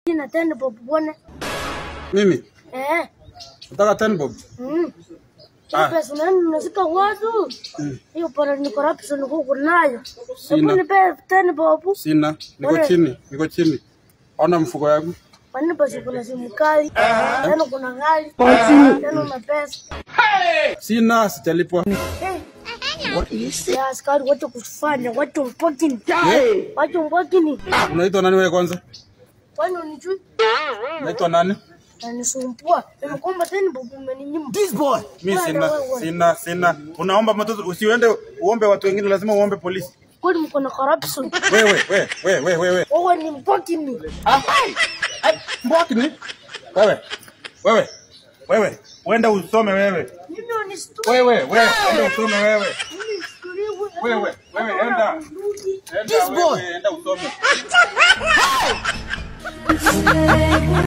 na ten bob bwana. Mimi Eh. nataka ten bob. Mm. Ah. Ah. Pesa nani unashika watu? Hiyo para ni corruption huko nayo. Sina. Hebu nipe ten bob. Sina, niko Wewe. chini, niko chini. Ona mfuko yangu. Kwani pesa kuna simu kali? Tena kuna gari. Tena una pesa. Sina, sijalipwa. Eh. Ya askari wacha kufanya, wacha mpokini. Wacha mpokini. Unaitwa nani wewe kwanza? Kwani unijui? Unaitwa nani? Nanisumbua. Nimekomba ten bob umeninyima. Mimi sina, sina, sina. Unaomba mtoto usiende uombe watu wengine, lazima uombe polisi. Kwani mko na corruption? Wewe, wewe, wewe, wewe, wewe. Wewe ni mpokini. Ah, ai, mbwaki ni? Wewe, wewe, wewe, uenda usome wewe. Mimi unishtue. Wewe, wewe, enda usome wewe. Wewe, Wewe, wewe, enda. Enda wewe, enda usome.